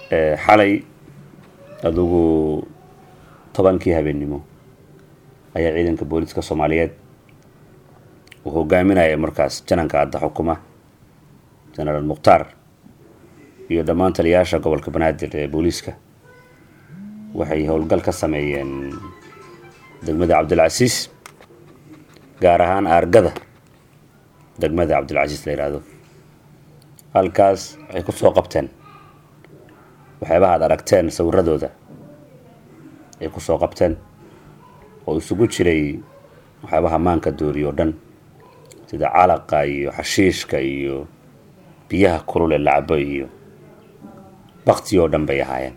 xalay adugu tobankii habeennimo ayaa ciidanka booliiska soomaaliyeed uu hogaaminaya markaas jananka adda xukuma genaraal mukhtaar iyo dhammaan taliyayaasha gobolka banaadir ee booliiska waxay howlgal ka sameeyeen degmada cabdilcasiis gaar ahaan aargada degmada cabdilcasiis la yidhaahdo halkaas waxay ku soo qabteen waxyaabaha ad aragteen sawiradooda ay ku soo qabteen oo isugu jiray waxyaabaha maanka dooriyo o dhan sida calaqa iyo xashiishka iyo biyaha kulule lacbo iyo bakti oo dhan bay ahaayeen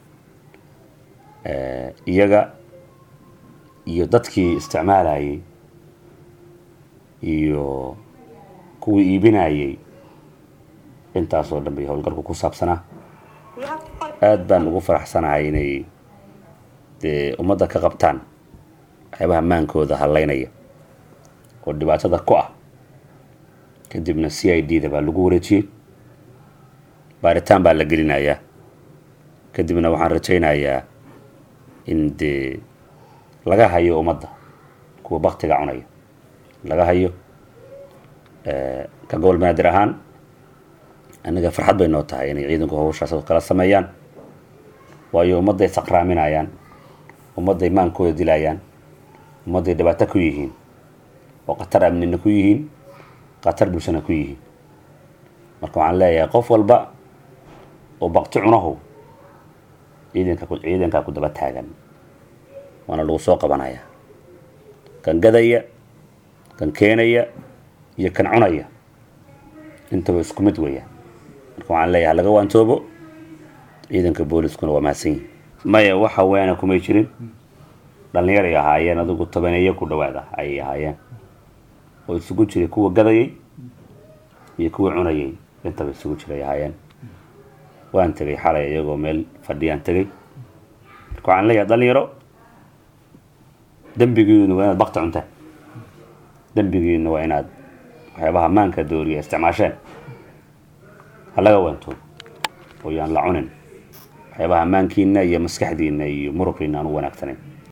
iyaga iyo dadkii isticmaalayay iyo kuwii iibinayay intaasoo dhan bay howlgalku ku saabsanaa aada baan ugu faraxsanahay inay dee ummadda ka qabtaan waxyaabaha maankooda hallaynaya oo dhibaatada ku ah kadibna c i d da baa lagu wareejiyey baaritaan baa la gelinayaa kadibna waxaan rajaynayaa in dee laga hayo ummadda kuwa baktiga cunaya laga hayo ka gobol banaadir ahaan annaga farxad bay noo tahay inay ciidanku hawshaas kala sameeyaan waayo ummadday saqraaminayaan ummadday maankooda dilayaan ummadday dhibaato ku yihiin oo khatar amnina ku yihiin khatar bulshana ku yihiin marka waxaan leeyahay qof walba oo bakti cunahu ciidanka ciidankaa ku daba taagan waana lagu soo qabanayaa kan gadaya kan keenaya iyo kan cunaya intaba isku mid weeyaan marka waxaan leeyahay laga waantoobo ciidanka booliskuna waa mahadsan yihin maya waxa weana kumay jirin dhallinyaray ahaayeen adigu tobaneeyo ku dhawaada ayay ahaayeen oo isugu jiray kuwa gadayay iyo kuwa cunayay intaba isugu jiray ahaayeen waan tegay xalay iyagoo meel fadhiyaan tegay marka waxaan leeyahay dhalinyaro dembigiinu waa inaad bakti cuntaan dembigiina waa inaad waxyaabaha maanka dooriya isticmaasheen ha laga waantoobo oo yaan la cunin waxyaabaha maankiina iyo maskaxdiina iyo muruqiina aan u wanaagsanayn